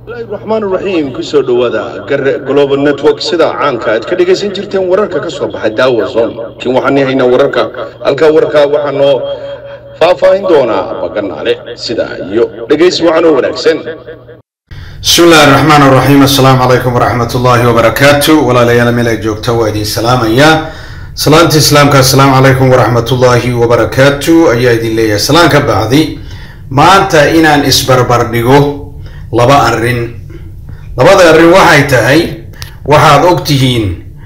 raxmaan raxiim kusoo dhowaada gare global network sida caanka aad ka dhegaysan jirteen wararka ka soo baxa daawa zone laakiin waxaan haynaa wararka halkaa warkaa waxaa noo faahfaahin doonaa baganaale sida iyo dhegaysi wacan oo wanaagsan bismi illaahi raxmaan raxiim assalaamu calaykum waraxmat ullaahi wabarakaatu walaalayaal meel ay joogta waa idin salaamaya salaanta islaamka assalaamu calaykum waraxmat ullaahi wabarakaatu ayaa idin leeyahay salaan ka bacdi maanta inaan isbarbar dhigo laba arrin labada arrin waxay tahay waxaad og tihiin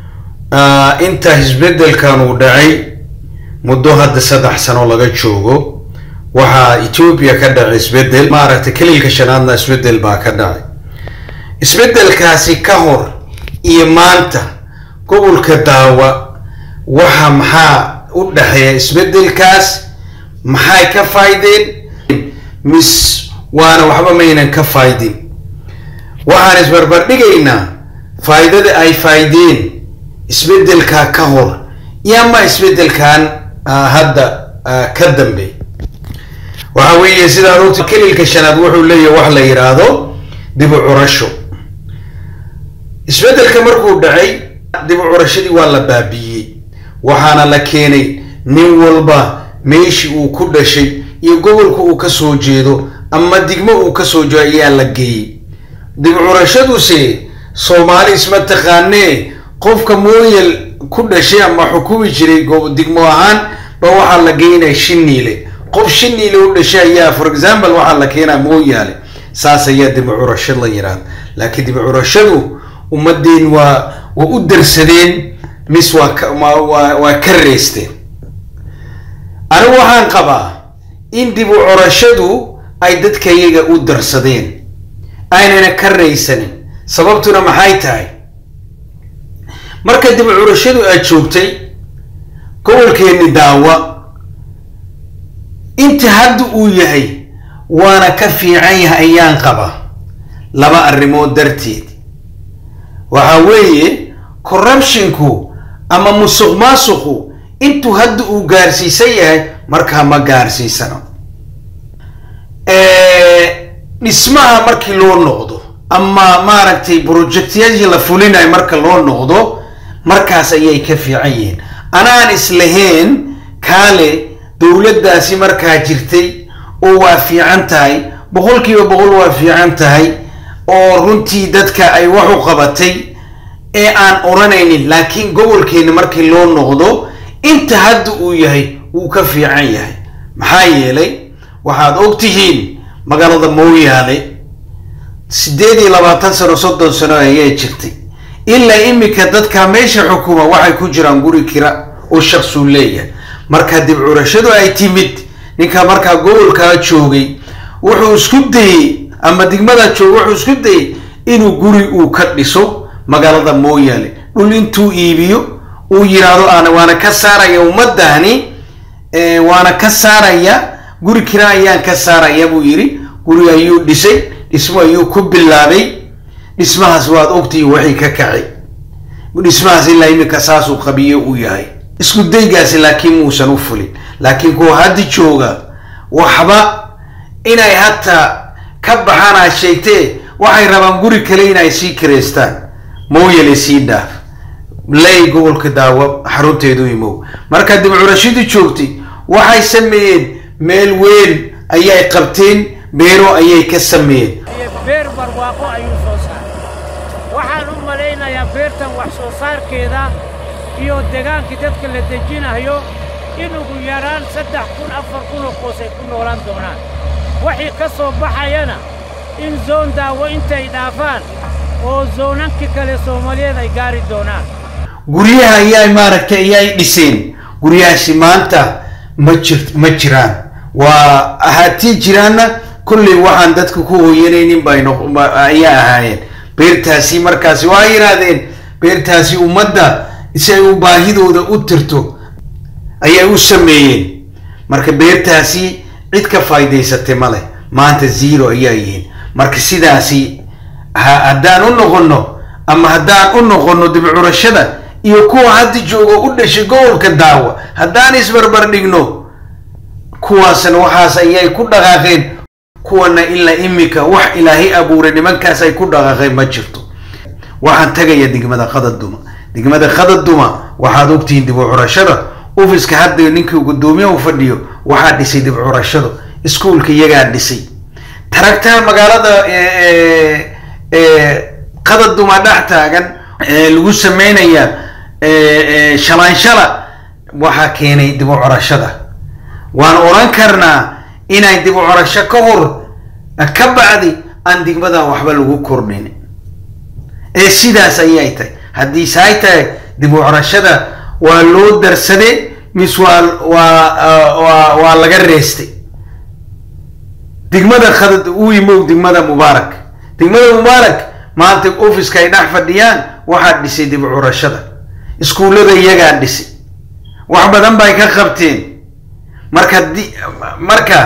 inta isbeddelkan uu dhacay muddo hadda saddex sano laga joogo waxaa etoobiya ka dhacay isbeddel maaragtay kelilka shanaadna isbeddel baa ka dhacay isbeddelkaasi ka hor iyo maanta gobolka daawa waxa maxaa u dhexeeya isbeddelkaas maxay ka faaydeen mis waana waxba maynan ka faaydin waxaan isbarbardhigaynaa faa'iidada ay faaydeen isbeddelkaa ka hor iyo ama isbeddelkan hadda ka dambeey waxa weeye sidaad ogta kelilka shanaad wuxuu leeyahay wax la yidhaahdo dib u curasho isbeddelka markuu dhacay dib u curashadii waa la baabiiyey waxaana la keenay nin walba meeshii uu ku dhashay iyo gobolka uu ka soo jeedo ama digmo uu ka soo jeedo ayaa la geeyey dib u curashaduse soomaali isma taqaanee qofka mooyal ku dhashay ama xukumi jiray digmo ahaan ba waxaa la geynaya shiniile qof shiniile u dhashay ayaa for example waxaa la keenaa mooyaale saas ayaa dib u curasho la yidhaahda laakiin dib u curashadu ummadeen waa waa u darsadeen mis waa waa ka reesteen anigu waxaan qabaa in dib u curashadu ay dadka iyaga u darsadeen aynana ka raysanin sababtuna maxay tahay marka dib u curashadu aad joogtay gobolkeenni daawa inta hadda uu yahay waana ka fiican yahay ayaan qabaa laba arrimood darteed waxa weeye corruptionku ama musuq maasuqu intuu hadda uu gaarsiisan yahay markaa ma gaarsiisano dhismaha markii loo noqdo ama maaragtay projectyadii la fulinayo marka loo noqdo markaas ayay ka fiican yihiin anaan islahayn kaale dowladdaasi markaa jirtay oo waa fiican tahay boqol kiiba boqol waa fiican tahay oo runtii dadka ay wax u qabatay ee aan odhanaynin laakiin gobolkeena markii loo noqdo inta hadda uu yahay wuu ka fiican yahay maxaa yeelay waxaad og tihiin magaalada mooyaale siddeed iyo labaatan sano soddon sano ayay jirtay ilaa iminka dadka meesha xukuma waxay ku jiraan guri kira oo shaksuu leeyahay marka dib curashadu ay timid ninka markaa gobolkaa joogay wuxuu isku dayey ama digmada jooga wuxuu isku dayey inuu guri uu ka dhiso magaalada mooyaale dhul intuu iibiyo uu yidhaahdo aan waana ka saaraya ummaddaani waana ka saaraya guri kira ayaan ka saaraya buu yidhi guri ayuu dhisay dhismo ayuu ku bilaabay dhismahaas waad ogtihi waxay ka kacay dhismahaas ilaa iminka saasuu qabiyo uu yahay isku daygaasi laakiin muusan u fulin laakiin kuwa hadda jooga waxba inay hataa ka baxaan aad sheegtee waxay rabaan guri kale inay sii kireystaan mooyale sii dhaaf lay gobolka daawa xarunteedu imow marka dib curashadii joogtay waxay sameeyeen meel weyn ayay qabteen beero ayay ka sameeyeen beer barwaaqo ayuu soo saaray waxaan u malaynayaa beertan wax soo saarkeeda iyo degaankii dadka la dejinayo in ugu yaraan saddex kun afar kunoo qoos ay ku noolaan doonaan waxii ka soo baxayana in zoon daawo intay dhaafaan oo zoonankii kale soomaaliyeed ay gaari doonaan guryaha ayay maaragtay ayay dhiseen guryahaasi maanta ma jir ma jiraan waa ahaatii jiraanna kolley waxaan dadka ku hooyanaynin bay ayaa ahaayeen beertaasi markaasi waa yidhaahdeen beertaasi ummadda si ay u baahidooda u tirto ayay u sameeyeen marka beertaasi cid ka faa'idaysatay ma leh maanta zero ayaa yihiin marka sidaasi haddaan u noqonno ama haddaan u noqonno dib curashada iyo kuwa hadda jooga u dhashay gobolka daawa haddaan isbarbar dhigno kuwaasna waxaas ayay ku dhaqaaqeen kuwana ilaa imika wax ilaahay abuuray nimankaas ay ku dhaqaaqeen ma jirto waxaan tagaya degmada qadaduma degmada qadaduma waxaad ogtihiin dib u curashada ofiska hadda ninkii gudoomiyaha u fadhiyo waxaa dhisay dib u curashada iskuulka iyagaa dhisay taragtaa magaalada qadaduma dhex taagan lagu sameynaya shalaanshala waxaa keenay dib u curashada waan oran karnaa inay dib u curasho ka hor ka bacdi aan degmada waxba lagu kordhin ee sidaas ayay tahay haddii saay tahay dib u curashada waa loo darsade mis waa waa waa laga reestay degmada khadad uu yimow degmada mubaarak degmada mubaarak maanta ofiska ay dhex fadhiyaan waxaa dhisay dib u curashada iskuullada iyagaa dhisay wax badan bay ka qabteen marka di marka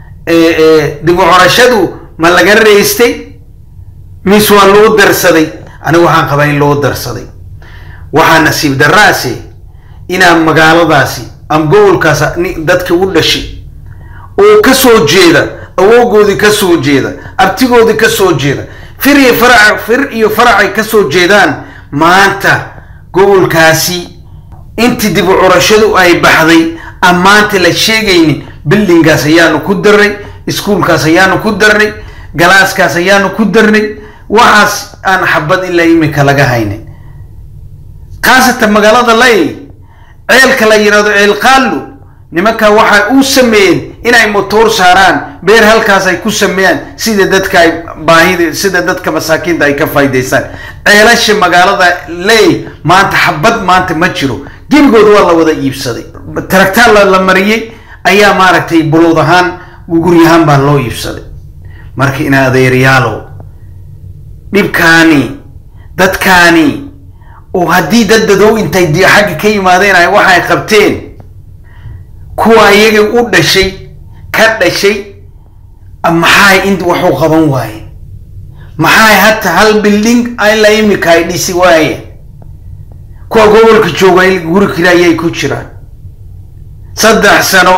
dib u curashadu ma laga reestay mis waa loo darsaday anigu waxaan qabaa in loo darsaday waxaa nasiib daraase inaan magaaladaasi ama gobolkaas dadka u dhashay oo ka soo jeeda awoogoodii ka soo jeeda abtigoodii ka soo jeeda fir iyo farac fir iyo faracay ka soo jeedaan maanta gobolkaasi intii dib u curashadu ay baxday aan maanta la sheegaynin bildingaas ayaanu ku darnay iskuulkaas ayaanu ku darnay galaaskaas ayaanu ku darnay waxaas aan xabad ilaa imika laga haynin khaasatan magaalada lay ceelka la yidhahdo ceel qaallu nimanka waxay u sameeyeen inay motoor saaraan beer halkaas ay ku sameeyaan sida dadka ay baahida sida dadka masaakiinta ay ka faa'idaystaan ceelasha magaalada ley maanta xabad maanta ma jiro gebigood waa la wada iibsaday taragtaan la mariyey ayaa maaragtay bulood ahaan guryahaan baa loo iibsaday marka in adeeryaalow dhibkaani dadkaani oo haddii dad dadow intay di xagga ka yimaadeen ay waxay qabteen kuwa iyaga u dhashay ka dhashay maxay int waxu qaban waaye maxay hata hal bilding ila imika ay dhisi waaye kuwa gobolka jooga guri kale ayay ku jiraan saddex sano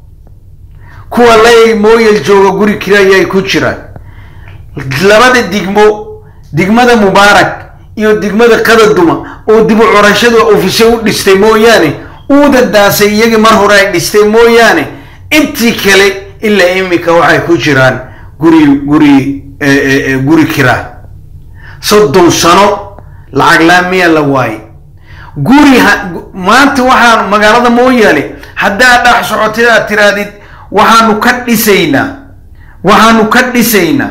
kuwa lay mooyal jooga guri kale ayay ku jiraan labada digmo digmada mubaarak iyo degmada qadaduma oo dib u curashadu ofise u dhistay mooyaane uudadaasay iyagii mar hore ay dhistay mooyaane intii kale ilaa imika waxay ku jiraan guri guri guri kiraa soddon sano lacag laamiya la waaye guri maanta waxaan magaalada mooyaale haddaad dhex socotid aad tiraadid waxaanu ka dhisaynaa waxaanu ka dhisaynaa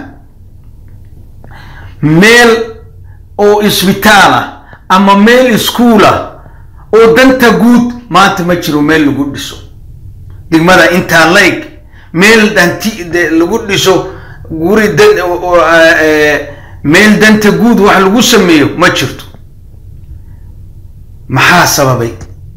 meel oo isbitaal ah ama meel iskuul ah oo danta guud maanta ma jiro meel lagu dhiso degmada intaa layg meel danti lagu dhiso guri meel danta guud wax lagu sameeyo ma jirto maxaa sababay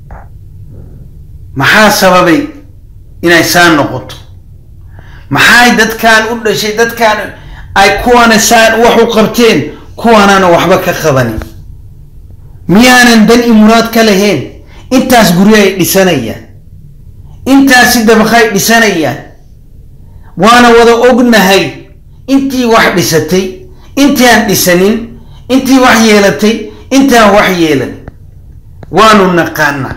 maxaa sababay inay saa noqoto maxay dadkaan u dhashay dadkaan ay kuwana saan wax u qabteen kuwaanaana waxba ka qabanin miyaanan dan i muraad ka lahayn intaas guryo ay dhisanayaan intaasi dabaqay dhisanayaan waana wada ognahay intii wax dhisatay intii aan dhisanin intii wax yeelatay intaan wax yeelan waanu naqaanaa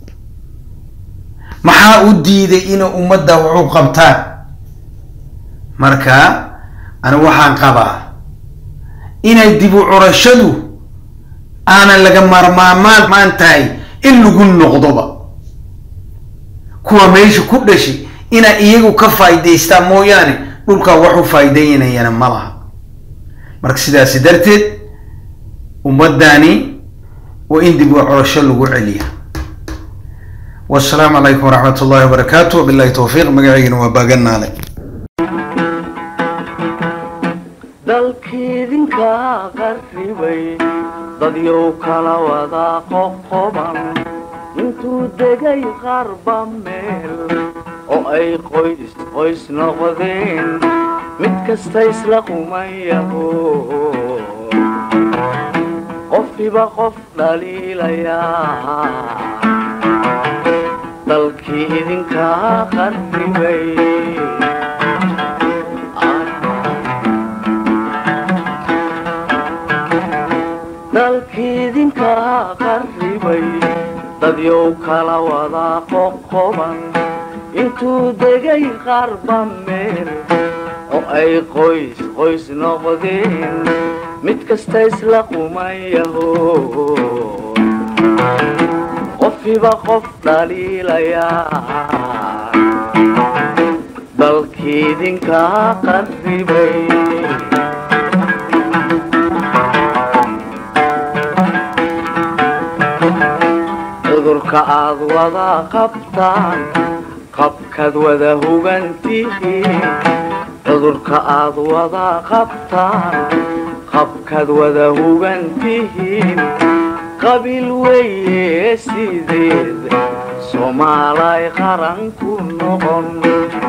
maxaa u diiday inay ummadda wax u qabtaan marka anigu waxaan qabaa inay dib u curashadu aanan laga maarmaamaan maan tahay in lagu noqdoba kuwa meesha ku dhashay inay iyagu ka faa'idaystaan mooyaane dhulkaa wax u faa'iidaynayana ma laha marka sidaasi darteed ummaddaani waa in dib u curasho lagu celiya wasalaamu calaykum waraxmat ullahi wabarakaatu wabillahi towfiiq magaceygana waa baaganaale dalkiidinka qarribay dadyow kala wada qoqoban intuu degay qarba meel oo ay qoys qoys noqdeen mid kasta isla qumayaho qofkiba qof dhaliilayaa dalkii idinka qarribay dalkiidinkaa qarribay dadyow kala wadaa qoqoban intuu degay qarba meel oo ay qoys qoys noqdeen mid kasta isla qumayaho qofiba qof dhaliilayaa dalkiidinkaa qarribay cudurka aad wada qabtaan qabkaad wada hugantihiin cudurka aad wada qabtaan qabkaad wada hugantihiin qabiil weeye sideed soomaalay qaran ku noqon